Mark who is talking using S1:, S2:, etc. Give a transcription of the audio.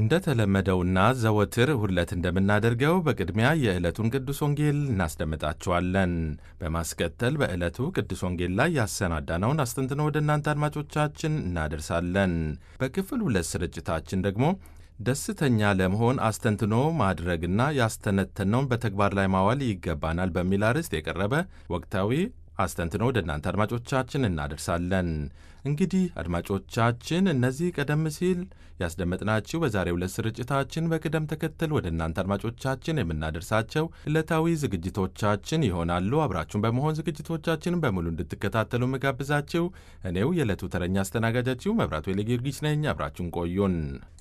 S1: እንደተለመደውና ዘወትር ሁለት እንደምናደርገው በቅድሚያ የዕለቱን ቅዱስ ወንጌል እናስደምጣችኋለን። በማስከተል በዕለቱ ቅዱስ ወንጌል ላይ ያሰናዳነውን አስተንትኖ ወደ እናንተ አድማጮቻችን እናደርሳለን። በክፍል ሁለት ስርጭታችን ደግሞ ደስተኛ ለመሆን አስተንትኖ ማድረግና ያስተነተነውን በተግባር ላይ ማዋል ይገባናል በሚል አርዕስት የቀረበ ወቅታዊ አስተንትኖ ወደ እናንተ አድማጮቻችን እናደርሳለን። እንግዲህ አድማጮቻችን እነዚህ ቀደም ሲል ያስደመጥናችሁ በዛሬው ዕለት ስርጭታችን በቅደም ተከተል ወደ እናንተ አድማጮቻችን የምናደርሳቸው ዕለታዊ ዝግጅቶቻችን ይሆናሉ። አብራችሁን በመሆን ዝግጅቶቻችንን በሙሉ እንድትከታተሉ መጋብዛችሁ እኔው የዕለቱ ተረኛ አስተናጋጃችሁ መብራቱ የለጊዮርጊስ ነኝ። አብራችሁን ቆዩን።